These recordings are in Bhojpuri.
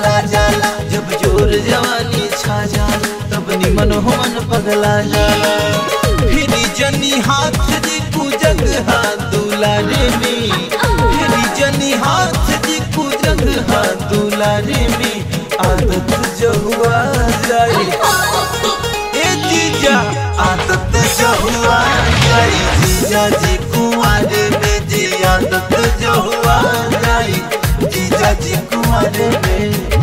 पगला जाला जब जोर जवानी छा जाला तब निमन हो मन पगला जाला फिर जनी हाथ जी कुजग हाथ दुलारे में फिर जनी हाथ जी कुजग हाथ दुलारे में आदत जहुआ जाए ए जीजा आदत जहुआ जाए जीजा जी कुआरे में जी आदत जहुआ जाए जीजा जी कुआरे में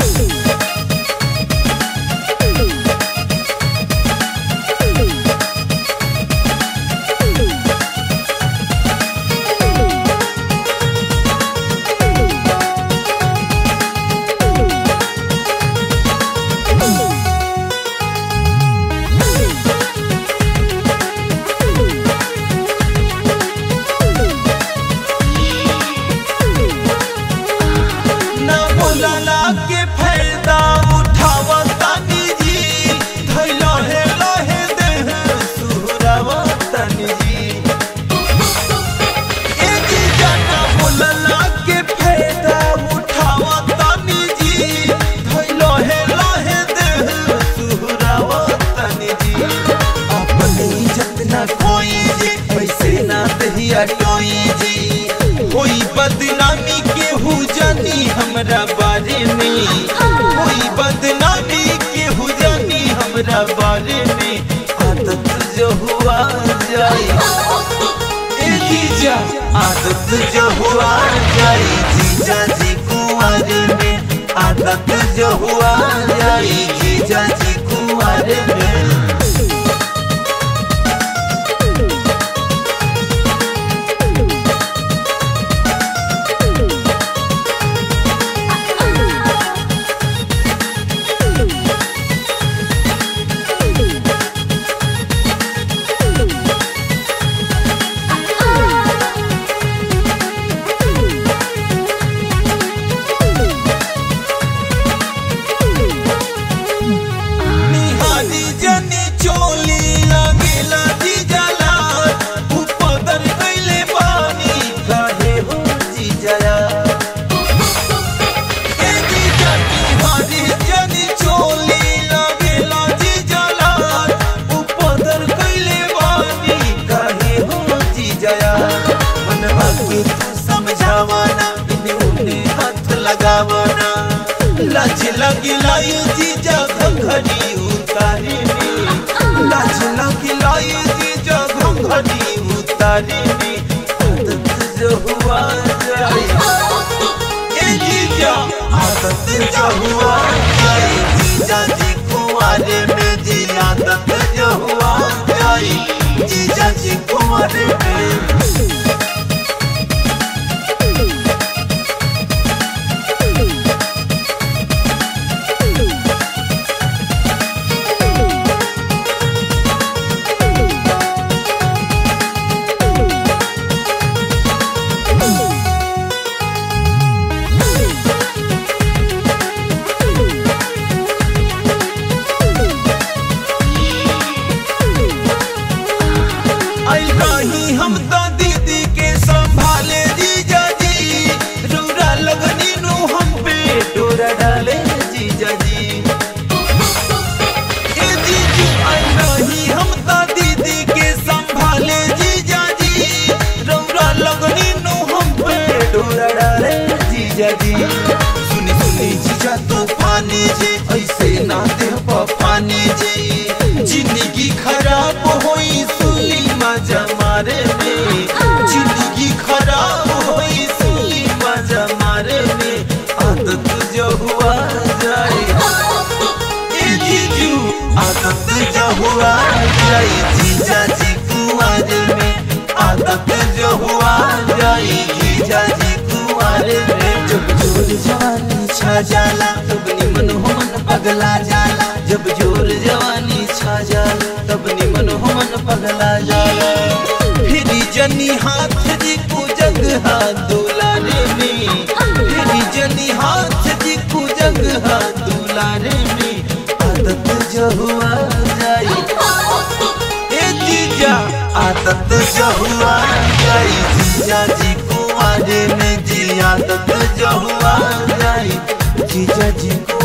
ना बोलला के फायदा उठावा तानी जी धैला है लहे देह सुहरावा तानी जी ए जी जाना बोलला के फायदा उठावा तानी जी धैला है लहे देह सुहरावा तानी जी अपनी इज्जत ना खोई जी पैसे ना दहिया टोई जी कोई बदनामी के हो जानी हमरा बारे में कोई बदनामी के हो जानी हमरा बारे में आदत जो हुआ जाए ए जीजा आदत जो हुआ जाए जीजा जी कुआरे में आदत जो हुआ जाए जीजा जी कुआरे में निहारी जनी चोली लगेला जी जला उपदर कैले पानी काहे हो जी जया ए जी जनी हारी जनी चोली लगेला जी जला उपदर कैले पानी काहे हो जी जया मनवा के तू समझावाना इन्हें उन्हें हाथ लगावाना लाज लगी लाई जी घड़ी उतारी में लाज लगी लाई जी घड़ी उतारी में आदत जो हुआ जाए ए जीजा आदत जो हुआ जाए जीजा जी कुआरे में जी आदत जो हुआ जाए जीजा जी कुआरे में आई रही हम तो दीदी के संभाले जीजा जी रूरा लगनी नु हम पे डोरा डाले जीजा जी ए जीजू आई रही हम तो दीदी के संभाले जीजा जी रूरा लगनी नु हम पे डोरा डाले जीजा जी सुनी सुनी जीजा तो पानी जी ऐसे ना दे पानी जी जिंदगी खराब होई सुली मजा मारे में जिंदगी खराब होई सुली मजा मारे में आदत जो हुआ जाए ए जीजू आदत जो हुआ जाए जीजा जी कुआरे में आदत जो हुआ जाए जीजा जी कुआरे में जब जोर जवानी छा जाला तब निमन हो मन पगला जाला जब जोर जवानी छा जाला तब निमन हो मन पगला जाला फिर जनी हाथ जी कुजग हाथ दुलारे में फिर जनी हाथ जी कुजग हाथ दुलारे में आदत जो हुआ जाए ए जीजा आदत जो हुआ जाए जीजा जी कुआरे में जी आदत जो हुआ जाए जीजा जी को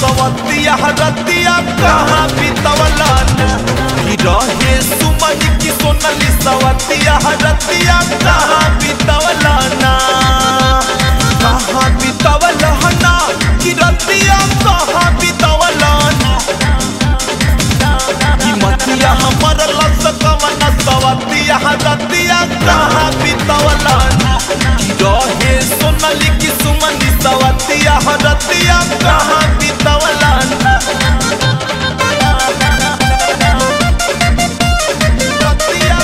सवतिया रतिया कहाँ बितवला ना कि रहे सुमन की सोनली सवतिया रतिया कहाँ बितवला ना कहाँ बितवला ना कि रतिया कहाँ बितवला ना कि मतिया हमर लस कवन सवतिया रतिया कहाँ बितवला ना कि रहे सोनली की सुमन सवतिया रतिया कहाँ बितवला ना रतिया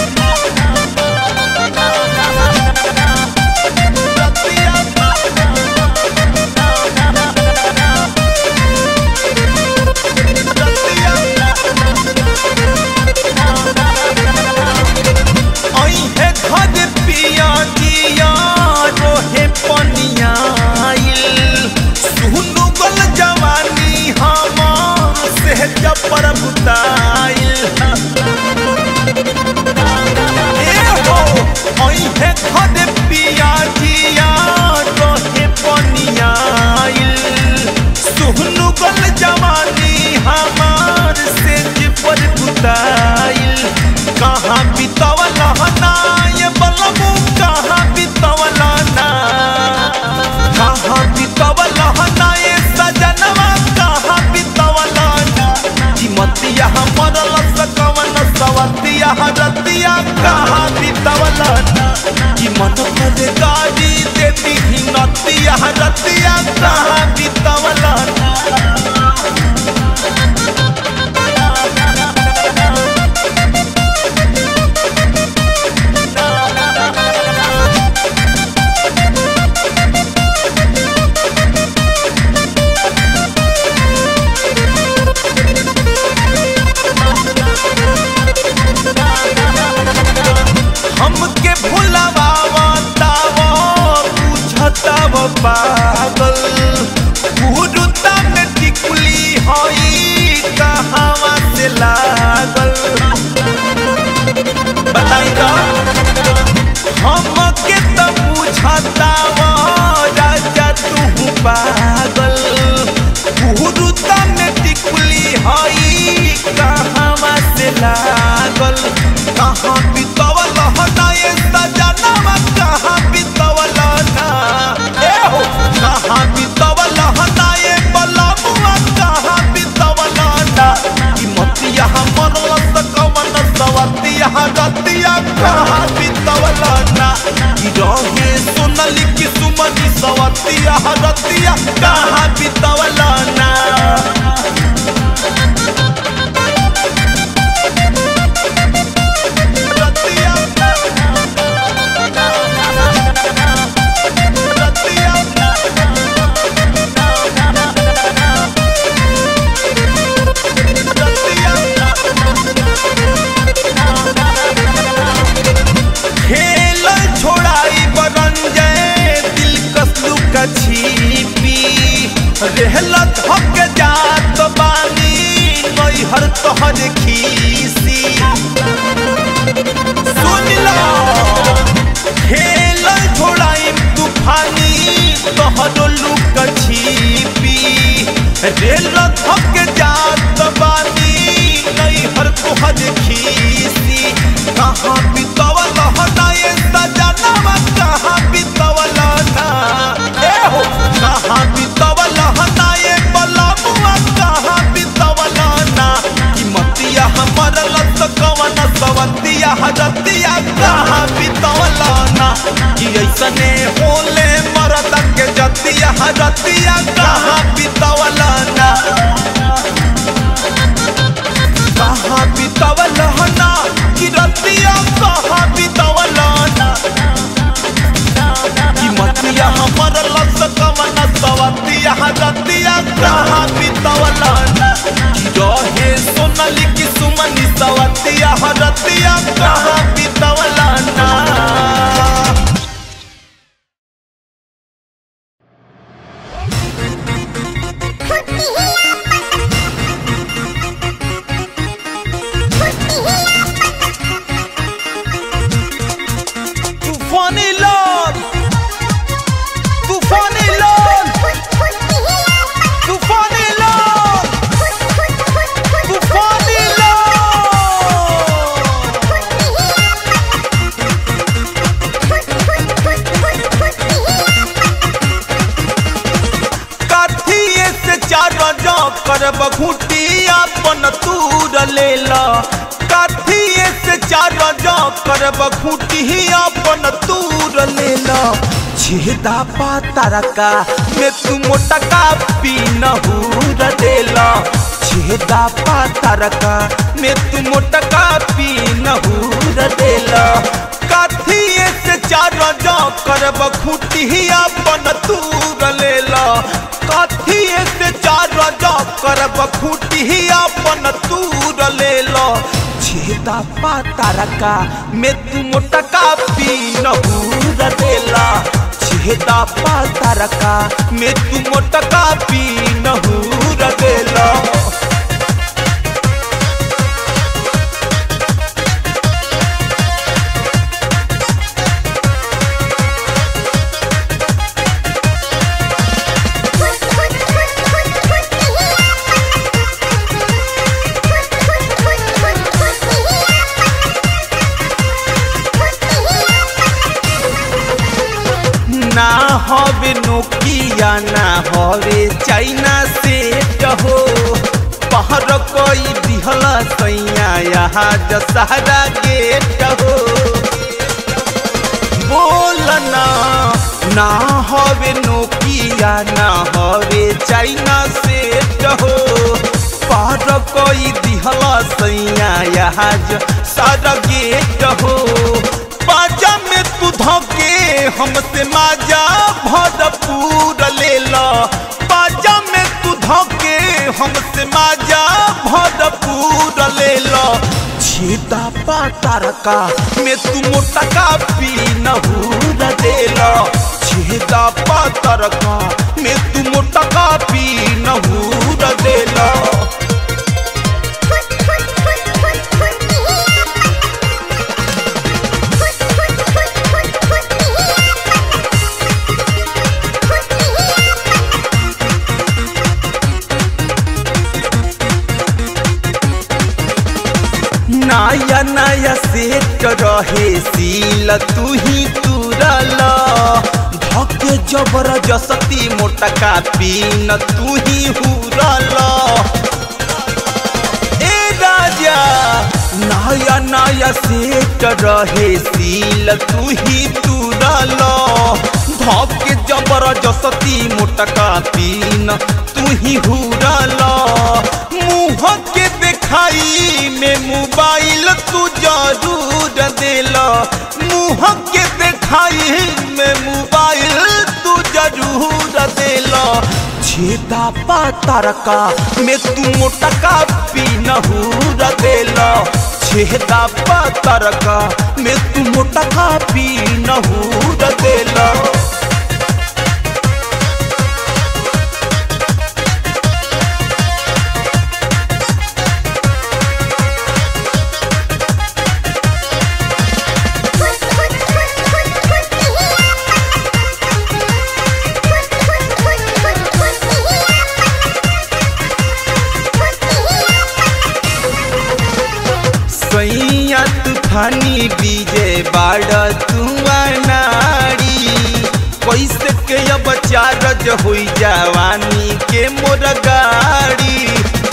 अइहे घर पिया जिया रोहे पनियाइल सुनु गल जवानी हमार से जपर बुताइल ए हो अइहे घर पिया जिया रोहे पनियाइल सुनु गल जवानी हमार से जपर बुताइल कहाँ बितवला ना ये बलमू कहाँ बितवला ना कहाँ बितवला ना ये सजनवा कहाँ बितवला ना कि मतिया हमर लस कवन सवतिया रतिया कहाँ बितवला ना कि मन पर गाड़ी देती ही नतिया रतिया कहाँ बितवला ना हमके भुलावा तावा बुझताव पागल गुरुता में टिकुली हई कहावा से लागल बताई तो हमके तो बुझतावा राजा तू पागल गुरुता में टिकुली हई कहावा से लागल कहाँ बितवल ना ये सजनवा कहाँ बितवल ना ए हो कहाँ बितवल ना ये बलमुआ कहाँ बितवल ना कि मतिया हमर लस कवन सवतिया रतिया कहाँ बितवल ना कि रहे सोनली की सुमनी सवतिया रतिया कहाँ बितवल ना रतिया रतिया खेल छोड़ाई बरंजय दिल कसलू का छिपी रहला थक जात बानी नैहर तोहर खीसी सुन लो खेल छोड़ाई तूफानी तोहर लुक छिपी रेल थक जात बानी नैहर तोहर खीसी कहाँ बितवल ना ये सजनवा कहाँ बितवल ना ए हो कहाँ बितवल ना ये बलमुआ कहाँ बितवल ना कि मतिया हमर लस कवन सवतिया रतिया कहाँ बितवल ना कि ऐसने होले मरद के जतिया रतिया कहाँ बितवल ना कहाँ बितवल ना कि रतिया कहाँ बितवल ना कि मतिया हमर लस कवन सवतिया रतिया कहाँ बितवल ना कि रहे सोनली की सुमनी सवतिया रतिया कहाँ बितवल ना फुटी ही कर बघूटी अपन तूर ले ला काथिए से चार जा कर बघूटी अपन तूर ले ला छेदा पातारा का में तू मोटा का पी नहूर देला छेदा पातारा का में तू मोटा का पी नहूर देला काथिए से चार जा कर बखूटी अपन तूर लेला काथिए से चार जा कर बखूटी अपन तूर लेला छेदा पातारा का में तू मोटा का पी नहूर देला छेदा पातारा का में तू मोटा का पी नहूर देला ना हवे नोकिया ना हवे चाइना सेट हो पहर कोई दिहल सैया यहाँ दशहरा गेट हो बोलना ना हवे नोकिया ना हवे चाइना सेट हो पहर कोई दिहल सैया यहाँ सारा गेट हो बाजा में तू धोके हमसे माजा भरपूर ले ला बाजा में तू धोके हमसे माजा भरपूर ले ला छेदा पातार का में तू मोटा का पी नहूर दे ला छेदा पातार का में तू मोटा का पी नहूर दे ला नया नया सेट रहे सील तू ही तुरल धके जबरदस्ती मोटा का पीन तू ही हुरल ए राजा नया नया सेट रहे सील तू ही तुरल धके जबरदस्ती मोटा का पीन तू ही हुरल मुँह के दिखाई में मोबाइल तू जरूर देला मुँह के दिखाई में मोबाइल तू जरूर देला छेदा पातार का में तू मोटा का पी नहूर देला छेदा पातार का में तू मोटा का पी नहूर देला सैया तूफानी बीजे बाड़ तुआ नारी कैसे के अब चारज हुई जवानी के मोर गाड़ी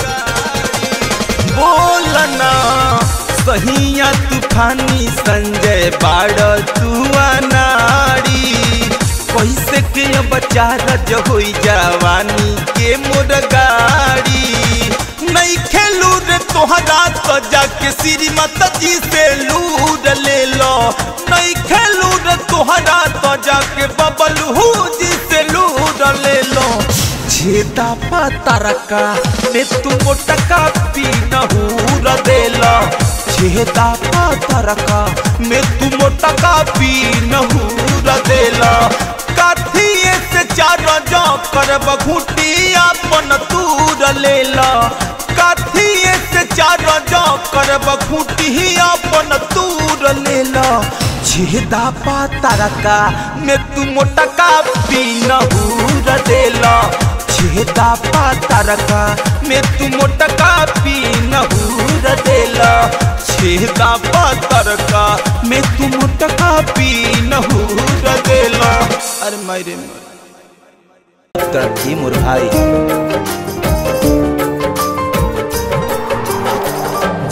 बोलना सहिया तूफानी संजय बाड़ तुआ नारी कैसे के अब चारज हुई जवानी के मोर गाड़ी नहीं खेलू रे तोहरा तो जाके श्रीमत जी से लूर ले लो नहीं खेलू रे तोहरा तो जाके बबलू जी से लूर ले लो छेदा पातार का ने तू मोटका पी नहूर दे लो छेदा पातार का में तू मोटका पी नहूर दे लो काथिए से चार जा कर बघूटी अपन तूर ले लो काथिए से चार जा कर बखूटी अपन तूर ले लो छेदा पातार का में तू मोटा का पी नहूर दे लो छेदा पातार का में तू मोटा का पी नहूर दे लो छेदा पातार का में तू मोटा का पी नहूर दे लो अरे मायरे तरफ मोर भाई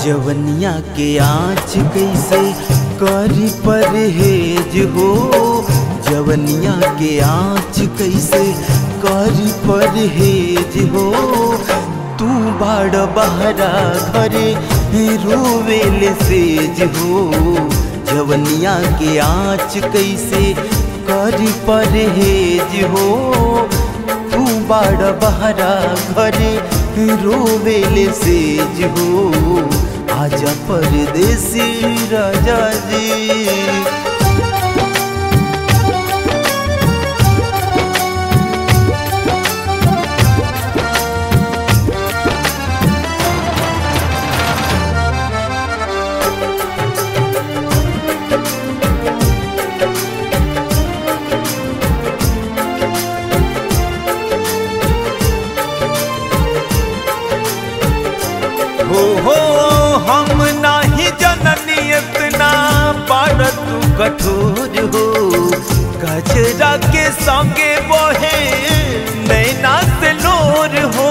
जवनिया के आँच कैसे करी परहेज हो जवनिया के आँच कैसे करी परहेज हो तू बाड़ बहरा घरे रोवेल सेज हो जवनिया के आँच कैसे करी परहेज हो तू बाड़ बहरा घरे रोवेल सेज हो आजा परदेसी राजा जी हो हो हम नाही जननी इतना बड़ तू कठोर हो गजरा के संगे बहे नैना से लोर हो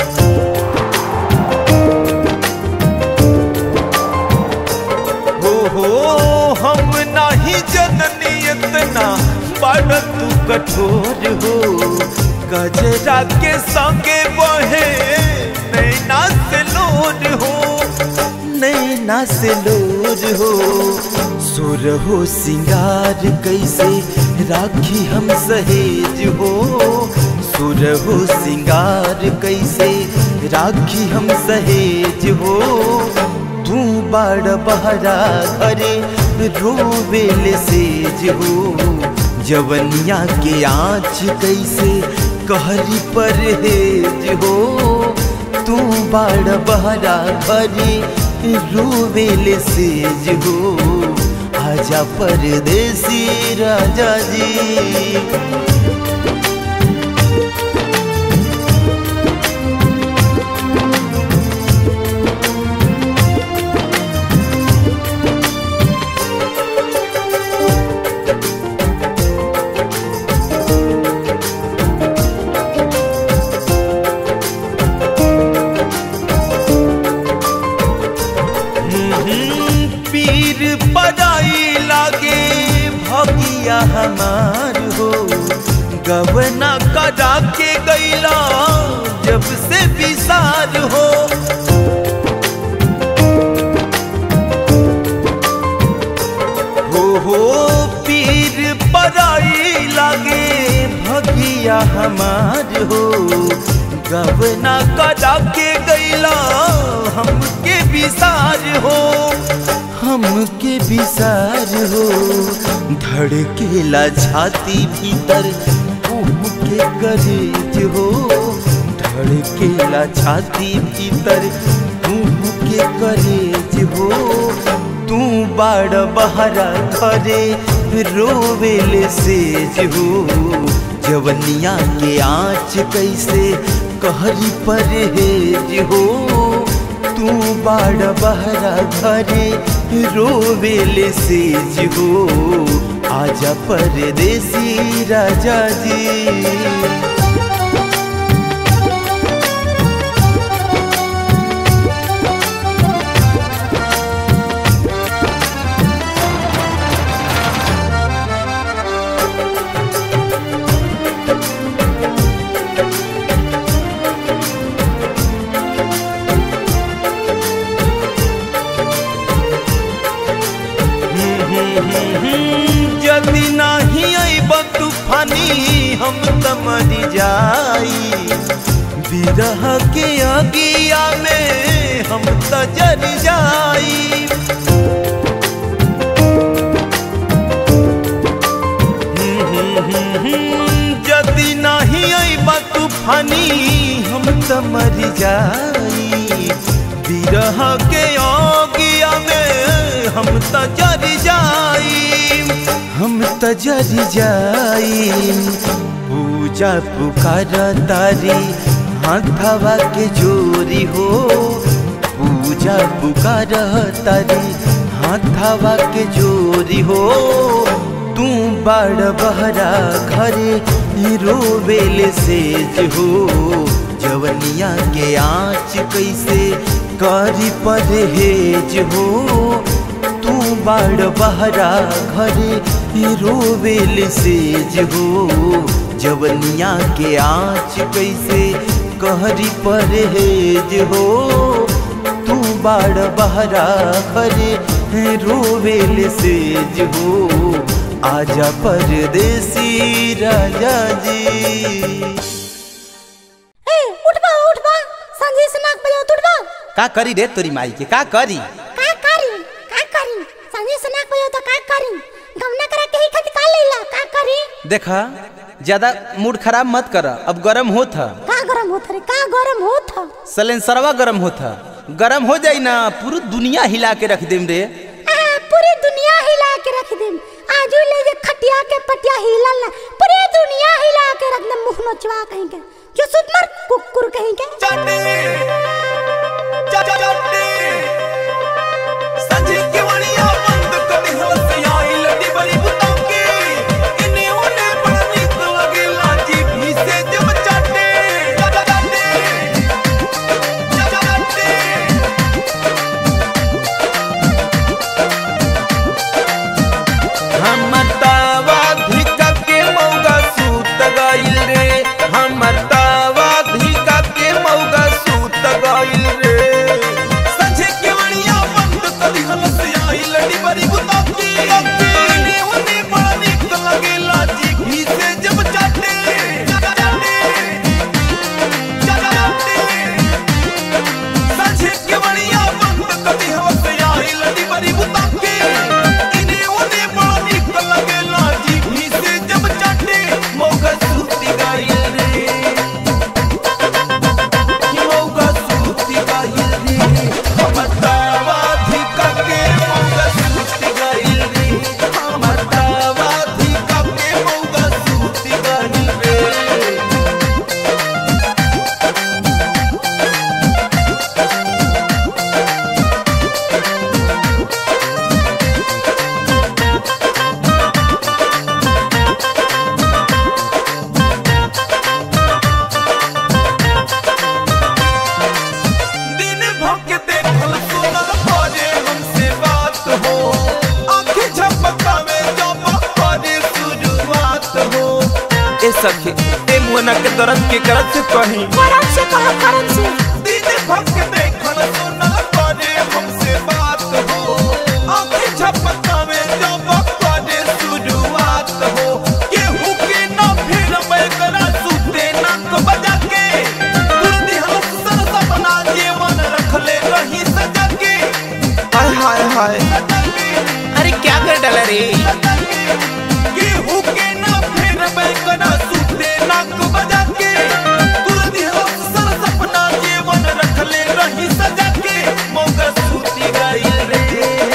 हो हो हम नाही जननी इतना बड़ तू कठोर हो गजरा के संगे बहे नैना से लोर हो नैना से लोर हो सुर हो सिंगार कैसे राखी हम सहेज हो सुर हो सिंगार कैसे राखी हम सहेज हो तू बड़ बहरा घरे रोवेल सेज हो जवनिया के आँच कैसे कहरी परहेज हो तू बड़ बहरा घरे रोवेल सेज हो आजा परदेसी राजा जी पीर पदाई लागे भगिया हमार हो गवना कदा के गैला जब से विसार हो हो हो पीर पदाई लागे भगिया हमार हो गवना कदा के गैला हमके विसार हो हमके विसार हो धड़केला छाती भीतर के करेज हो धड़केला छाती भीतर के करेज हो तू बाड़ बहरा घरे रोवेल सेज हो जवनिया के आँच कैसे कहरी परहेज हो तू बाड़ बहरा घरे रोवेल सेज हो आजा परदेसी राजा जी यदि नहीं अब तूफानी हम त मर जाई बिरह के अगिया में हम त जर जाई यदि नहीं अब तूफानी हम त मर जाई बिरह के अगिया में हम त जर जाई हम त जर जाई पूजा पुकार तारी हाथवा के जोरी हो पूजा पुकार तारी हाथवा के जोरी हो तू बड़ बहरा घरे रोवेल सेज हो जवनिया के आँच कैसे करी परहेज हो तू बाड़ बहरा घरे रोवेल सेज हो जवनिया के आँच कैसे कहरी परहेज हो तू बाड़ बहरा घरे रोवेल सेज हो आजा परदेसी राजा जी ए उठबा उठबा संजय से नाक बजाओ उठबा का करी रे तोरी माई के का करी का करी का करी संजय से नाक बजाओ तो का करी गमना करा के ही खत का लेला का करी देखा ज्यादा मूड खराब मत कर अब गरम होत ह का गरम होत रे का गरम होत ह सलेंसरवा गरम होत ह गरम हो जाई ना पूरी दुनिया हिला के रख देम रे आ, पूरी दुनिया हिला के रख देम आजू ले जे खटिया के पटिया हिलल ना पूरी दुनिया हिला के रख देम मुंह नोचवा कहीं के जो सुत मर कुकुर कहीं के हमर तावा धिका के मौगा सूत गइल रे हमर तावा धिका के मौगा सूत गइल रे संझे के मणिया बंद करी हलस आइल डिबरी बुता के ने उने बड़ा निक लगेला जी घी से जब चाटे चाटे चाटे संझे के मणिया बंद करी हलस आइल डिबरी बुता के इने उने बड़ा निक लगेला जी घी से जब चाटे मौका सूती गइल रे कि मौका सूती गइल रे हमर तावा धिका के मौका सूती गइल रे हमर तावा धिका के मौका सूती गइल रे दिन भर के देखल सुनल करे हमसे बात हो आंखें झपकावे जब करे शुरुआत हो ए सखी ए मुना के दर्द के करत से कहीं करम से कहो करम से दिन भर के देखल सुनल करे हमसे बात हो आंखें झपकावे जब करे शुरुआत हो केहू के ना फिर मैं करा सुते नाक बजा के दुर्दी हम सर सपना जीवन रखले रही सजा के हाय हाय हाय अरे क्या कर डाला रे केहू के ना फिर मैं करा सुते नाक बजा के दुर्दी हम सर सपना जीवन रखले रही सजा के मौका सूती गइल रे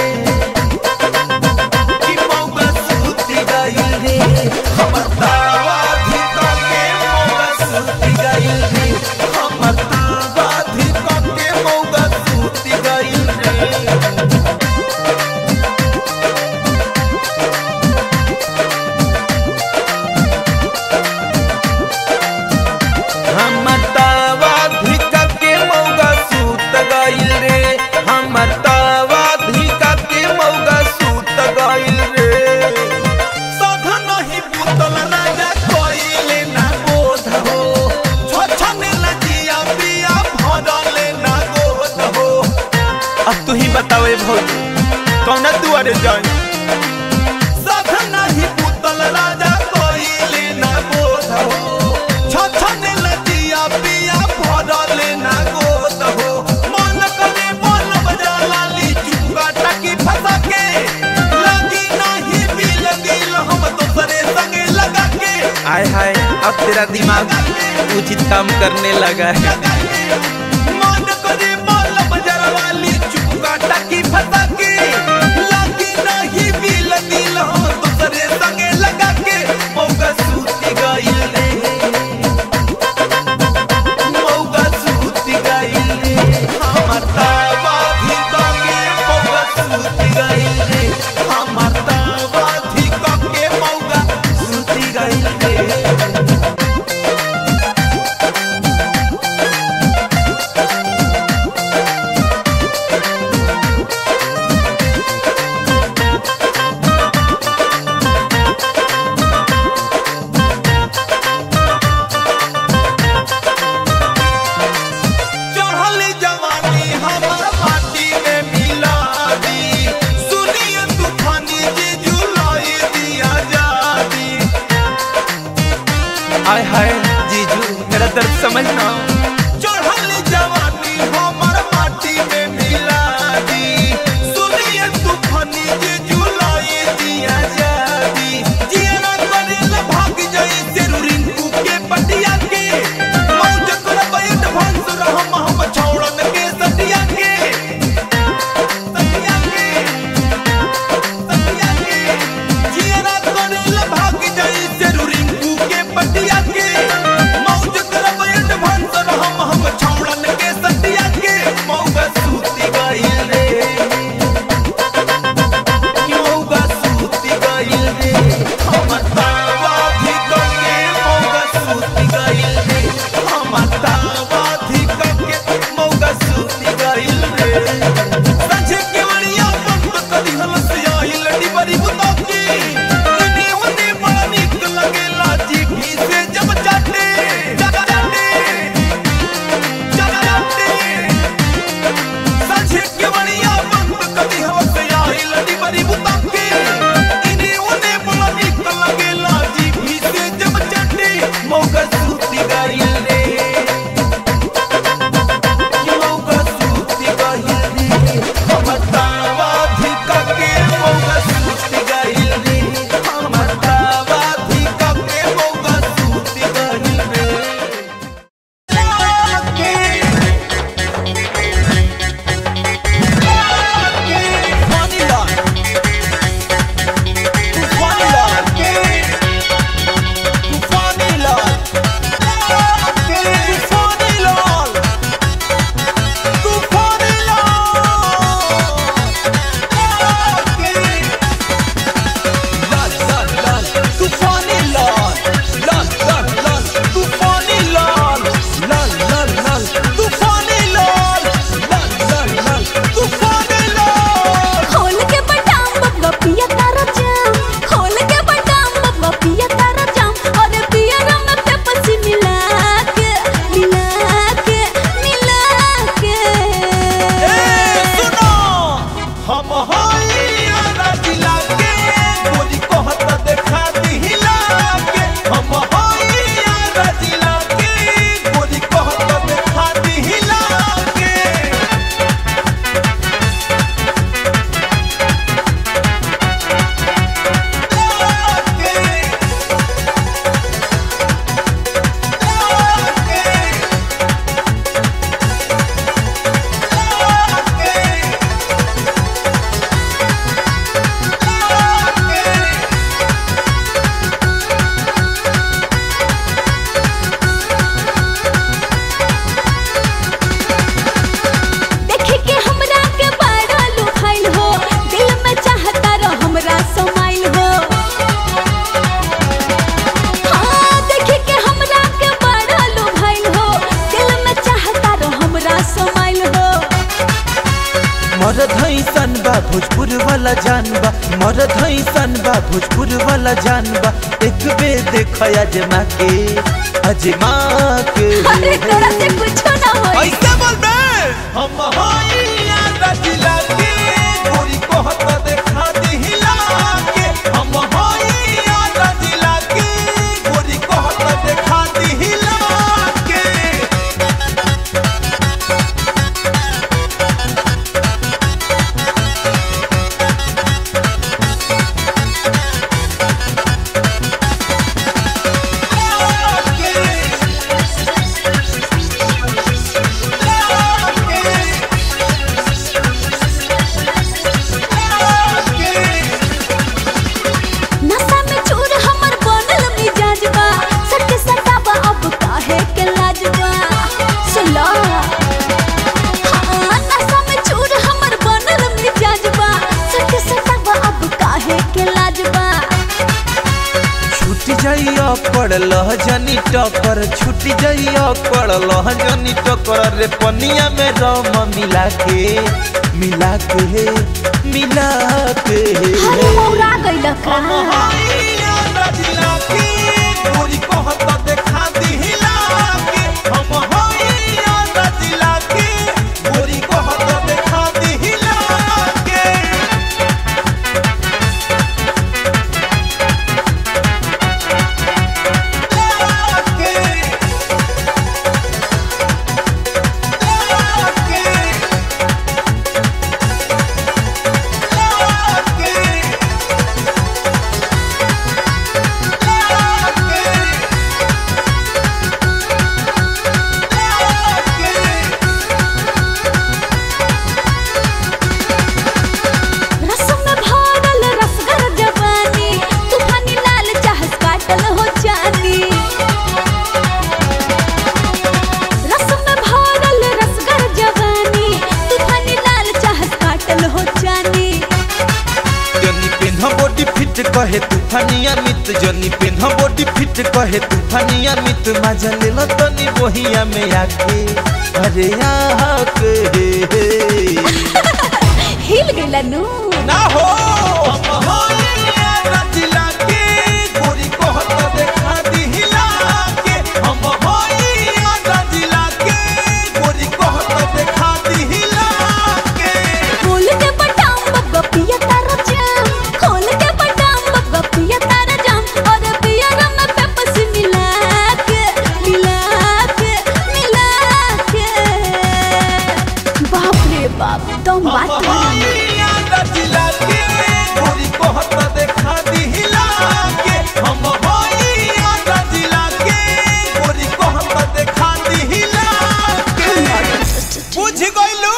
कि मौका सूती गइल रे हमर तावा धिका के मौका सूती गइल रे हमर तावा धिका के मौका सूती गइल रे हमर तावा धिका के मौगा सूत गइल रे हमर तावा धिका के मौगा सूत गइल रे साधा नहीं पुतल राजा कोइले ना बोध हो छछने लजिया पिया भरले ना गोद हो अब तू ही बतावे भौजी कौना दुआरे जाई साधा नहीं पुतल राजा कोइले ना बोध हो छछने लजिया पिया भरले ना गोद हो मन करे मन बजा लाली चुका टकी फंसा के लगी नहीं भी लगी हम दूसरे संगे लगा के आय हाय अब तेरा दिमाग उचित काम करने लगा है मन करे मन बजा वाली चुका टकी फंसा के लगी नहीं भी लगी हम दूसरे संगे लगा के मौका सूती गइल रे मौका सूती गइल रे हमर तावा धिका के मौका सूती गइल रे हमर तावा धिका के मौका सूती गइल रे दर्द समझना चढ़ल जवानी हमर माटी में मिला दी सुनिए तूफानी जे जुलाई दिया जादी जिया करेल भाग जाई से रिंकू के पटिया के मौज कर बैठ भंस रहम हम छौड़न के सटिया के सटिया के सटिया के जिया करेल भाग जाई से रिंकू के पटिया के मौज कर बैठ भंस रहम हम छौड़न के सटिया के मौगा सूती गइल रे मौगा सूती गइल रे हमर तावा भी कके मौगा सूती गइल रे हमर तावा भी कके मौगा सूती गइल रे सजे के वड़िया बंद कदी हलस आइल डिबरी बुतकी इने होने बड़ा निक लगेला जीभी से जब चाटे चाटे चाटे साझे के बड़िया बंद कदी हवस आइल डिबरी बुतकी इने ओने बड़ा निक लगेला जीभी से जब चटे मौका सूती गइल रे मौका सूती गइल रे हमर तावा धिका के मौका सूती गइल रे हमर तावा धिका के मौका सूती गइल रे खोल के बटाम बब्बा पिया तारा जाम खोल के बटाम बब्बा पिया तारा जाम और पिया रम पे पसी मिला के मिला के मिला के हम होइया राजिला के गोरी कहत देखा दिहिला के हम होइया राजिला के गोरी कहत देखा दिहिला के देखे के हमरा के बड़ा लुभाइल हो दिल में चाहता रह हमरा समाइल हो हाँ देखे के हमरा के बड़ा लुभाइल हो दिल में चाहता रह हमरा समाइल हो मरद सन बा भोजपुर वाला जानबा मरद सन बा भोजपुर वाला जानबा एक बे देख अजमा के अजमा के अरे तोरा से कुछ ना होई ऐसे बोल बे हम होइया रजिला के गोरी कहत देखा दिहिला के हम होइया रजिला के गोरी कहत देखा दिहिला के नशा में चूर हमर बनल मिजाज बा सट सटाबा अब काहे के लाज बा सुला हाँ, नशा में चूर हमर बनल मिजाज बा सट सटाबा अब काहे के लाज बा छूट जाइया पड़ल जनी टकर छूट जाइया पड़ल जनी टकर रे पनिया में रम मिला के मिला के मिला के हरे मौरा गइल का हाइया रजिला के गोरी कहत देखा दिहिला के हम हाइया रजिला के गोरी कहत देखा दिहिला के के कहे तूफानिया मित जनी पेन बॉडी फिट कहे तूफानिया मित मजा ले लो तनी बोहिया में आके अरे आके हिल गइला नु ना हो हम होइया रचिला के गोरी कहत देखा दिहिला के हम होइया रचिला के गोरी कहत देखा दिहिला के खोल के बटाम बब्बा पिया तारा जाम खोल के बटाम बब्बा पिया तारा जाम और पिया रम पे पस मिला के मिला के मिला के बाप रे बाप तुम बात कर होइया रचिला के गोरी कहत देखा दिहिला के हम होइया रचिला के गोरी कहत देखा दिहिला के बुझ गइलू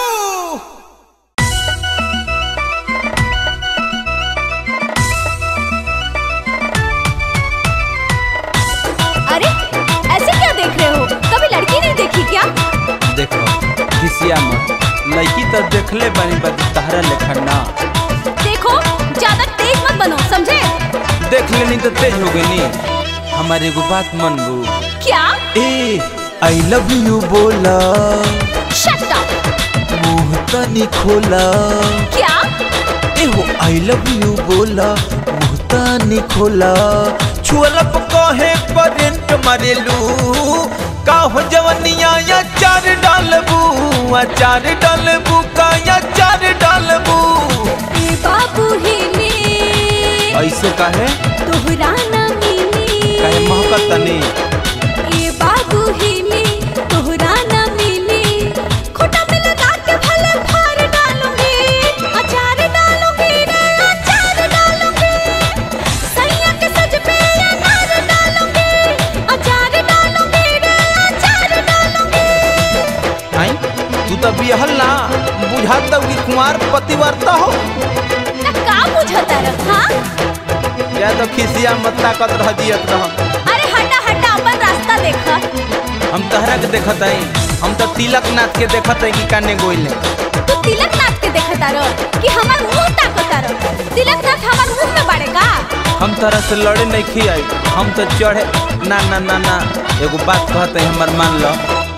अरे ऐसे क्या देख रहे हो कभी लड़की नहीं देखी क्या देखो खिसिया मत लड़की तो देखले बनी बद तहरा लेखन ना देखो ज्यादा तेज मत बनो समझे देख लेनी तो तेज हो गई हमारे एगो बात मनबू क्या ए आई लव यू बोला शट अप मुंह तनी खोला क्या ए हो आई लव यू बोला मुंह तनी खोला छुअला कहे करेंट मारेलू का हो जवनिया या चार डालबू आ चार डालबू का या चार डालबू ए बाबू हिले ऐसे काहे तोहरा ना मिली काहे महकत तनी ए बाबू हिले तोहरा ना मिली खोटा में लगा के भले फार डालूंगी अचार डालूंगी रे अचार डालूंगी सैया के सज पे अनार डालूंगी अचार डालूंगी रे अचार डालूंगी आई तू तो बिहल ना बुझाता कि कुमार पतिवर्ता हो ना का बुझता रह हाँ या तो खिसिया मत ताकत रह दियत रह अरे हटा हटा अपन रास्ता देखा हम तहरा के देखत हई हम तो तिलक नाथ के देखत हई कि काने गोइले तू तिलक नाथ के देखता रह कि हमार मुंह ताकता रह तिलक नाथ हमार मुंह में बाड़े का हम तरह से लड़े नहीं खी आई हम तो चढ़े ना ना ना ना एगो बात कहते हैं हमार मान लो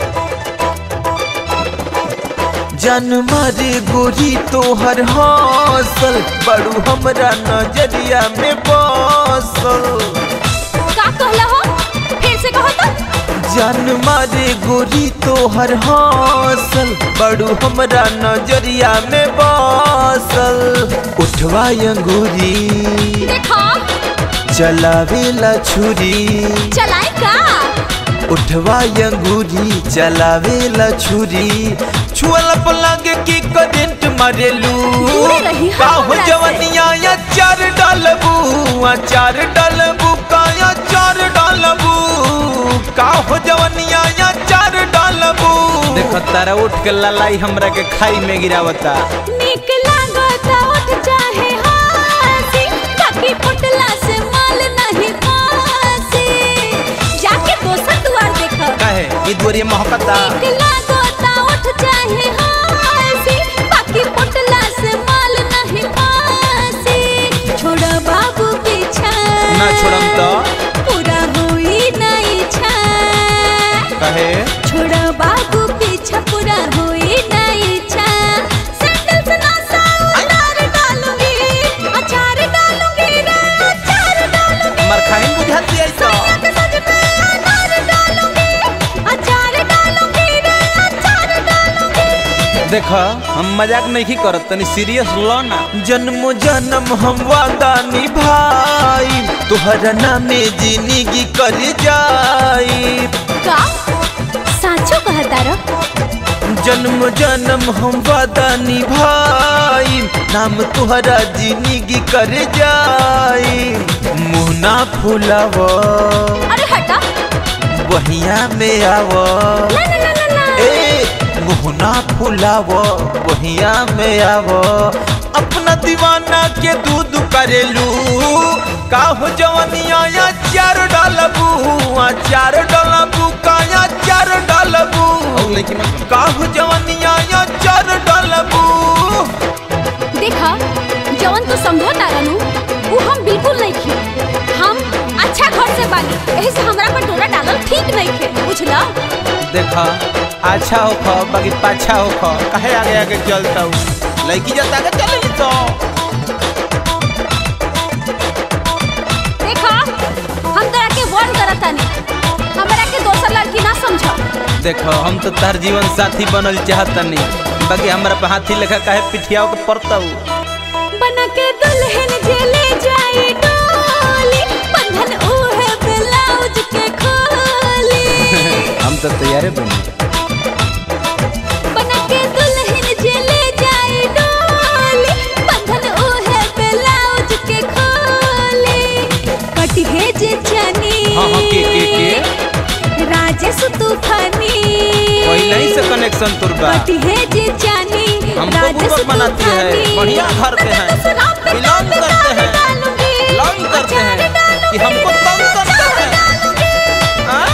जन मारे गोरी तोहर हौसल बड़ू हमरा नजरिया में बसल का कहला हो फिर से कहो तो जन मारे गोरी तोहर हौसल बड़ू हमरा नजरिया में बसल उठवा अंगूरी देखो चलावेला छुरी चलाए का उठवा अंगूरी चलावेला छुरी छुअला पर लागे की करंट मारेलू दूरे रही हम काहो हमरा से। जवनिया या चार डालबू आ चार डालबू का या चार डालबू काहो जवनिया या चार डालबू देखो तारा उठ के ललाई हमरा के खाई में गिरावता निक लागता उठ चाहे हासी बाकी पुटला से माल नहीं पासी जाके दोसर दुआर देखो काहे ई दुवरिया महकता निक लागता उठ चाहे हासी बाकी पुटला से माल नहीं पासी छोड़ा बाबू पीछा ना छोड़म तो पूरा हुई नहीं छा कहे छोड़ा बाबू पीछा पूरा हुई नहीं छा सैंडल से ना साउलार डालूंगी अचार डालूंगी रे अचार डालूंगी मर खाइन बुझाती है तो के सज पे अनार डालूंगी अचार डालूंगी रे अचार डालूंगी देखा हम मजाक नहीं करत तनी सीरियस लो ना जन्म जन्म हम वादा निभाई तुहरा नामे जिंदगी कर जाई का साचो कहता रो जन्म जन्म हम वादा निभाई नाम तुहरा जिंदगी कर जाई मुँह ना फुलाव अरे हटा बहिया में आव ना ना ना ना ना ए मुहना फुलाव बहिया में आव अपना दीवाना के दूध करेलू काहो जवनिया या चार डालबू आ चार डालबू का या चार डालबू काहो जवनिया या चार डालबू देखा जवन तू समझो तारा नु वो हम बिल्कुल बिल्कुल नहीं खे हम अच्छा घर से बानी यही से हमरा पर डोरा डालल ठीक नहीं खे बुझला देखा अच्छा हो खो बाकी पाछा हो खो कहे आगे आगे चलता हूँ लड़की जब आगे चलेगी तो देखा हम तोरा के वार्न करतानी हमरा के दोसर लड़की ना समझ देखो हम तो तार जीवन साथी बनल चाहतनी बाकी हमरा पे हाथी लेखा काहे पिठियाओ के पड़ता हूँ बना के दुल्हन जे ले जाई डोली बंधन ओहे ब्लाउज के खोली हम तो तैयारे बनी बना के दुल्हन जे ले जाई डोली बंधन ओहे ब्लाउज के खोली कटी है जे चनी हाँ हाँ के के के राजेश तूफानी पहले ही से कनेक्शन तुर बा कटी है जे चनी हमको बुर्बक बनाती है बढ़िया घर के हैं बिलोंग करते हैं बिलोंग करते हैं कि हमको तंग करते हैं हाँ?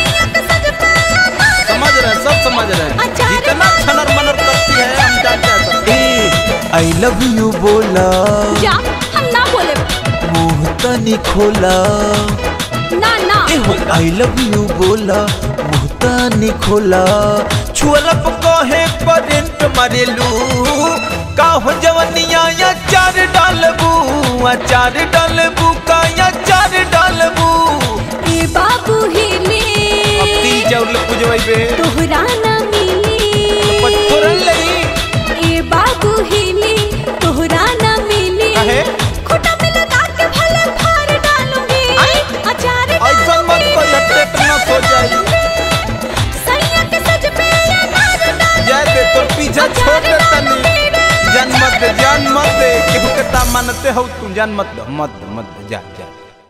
समझ रहे हैं सब समझ रहे हैं जितना छनर मनर करती है हम जानते हैं आई लव यू बोला जा हम ना बोले मुंह तनी खोला ना ना आई लव यू बोला मुंह तनी खोला छुअलप कहे करेंट मारेलू का हो जवनिया या चार डालबू आ चार डालबू का या चार डालबू ए बाबू हिले अब तीन चाउर पुजवाई बे तोहरा ना मिली पत्थरन लगी ए बाबू हिले तोहरा ना मिली काहे? खोटा में लगा के भले फाड़ डालूंगी अचार ऐसा मत कर या टेटनस हो जाई सैया के सज पे अनार डाल जाए दे तोर पीछा छोड़ दे तनी जान मत दे जान मत दे केहू के ता मानते हो तू जान मत दे मत दे मत दे जा जा